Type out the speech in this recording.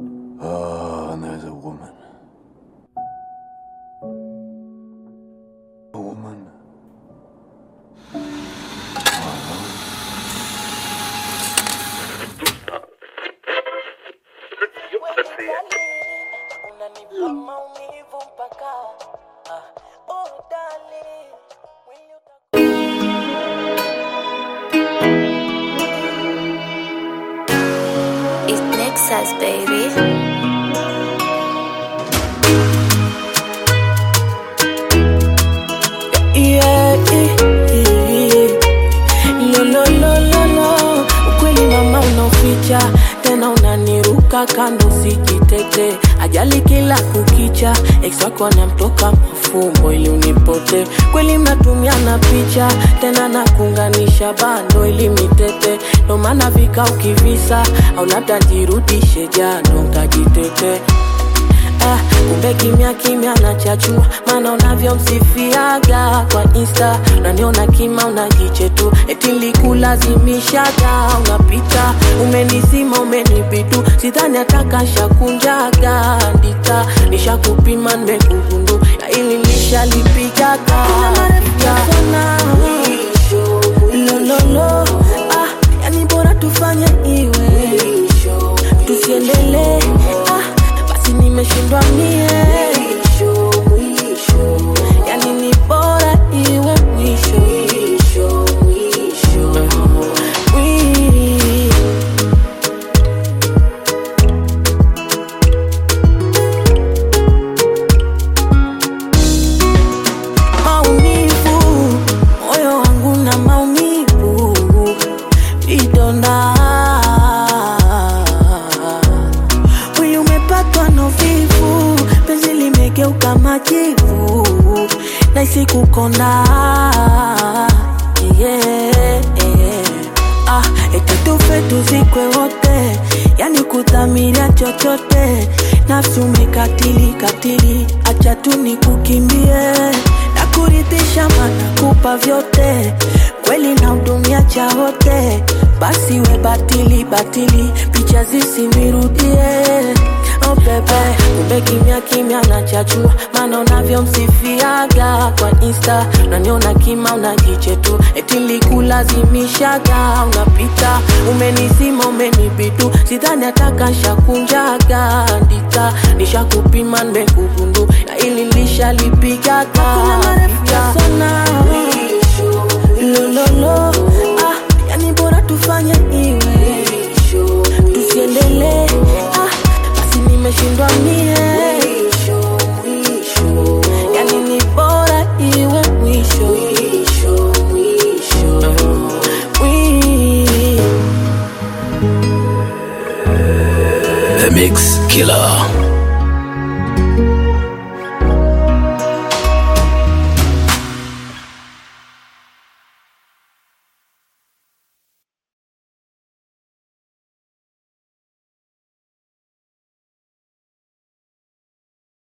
Oh, and there's a woman. A woman. Unanipa maumivu mpaka ah, oh darling, mwili uta- It's Nexus, baby. Yeah, yeah, yeah. Lo, lo, lo, lo, lo. Ukweli mama unaoficha tena unaniruka kando sijitete ajali kila kukicha ex wako anamtoka mafumbo ili unipote kweli mnatumiana picha tena na kuunganisha bando ili mitete ndo maana vika ukivisa au labda jirudishe jano utajitete Ah, kumbe kimya kimya nachachua maana unavyomsifiaga kwa insta unaniona kima unajiche tu eti likulazimishaga unapita umenizima umenibitu sidhani atakashakunjaga andika nishakupima nimekugundu ya ili nishalipigaga lololo ah, yani bora tufanye iwe tusiendelee ah, basi nimeshindwa mie yani ni bora iwe mwisho Mwi- maumivu moyo wangu na maumivu vidonda mwili umepatwa na uvivu penzi limegeuka majivu naisi kukonda yeah. ah, eti tufe tuzikwe wote yani kudhamiria chochote nafsi umekatili katili acha tu nikukimbie na kuridhisha mana kupa vyote kweli na hudumia cha wote basi we batili batili picha zisinirudie oh bebe kumbe kimya kimya nachachua maana unavyomsifiaga kwa insta unaniona kima unajiche tu eti likulazimishaga unapita umenizima umenibitu sidhani atakashakunjaga andika nishakupima nimekugundu na ili lishalipigaga lololo ah, yani bora tufanye iwe tusiendelee ah, basi nimeshindwa mie yani ni bora iwe mwisho Mwi- The Mix Killer.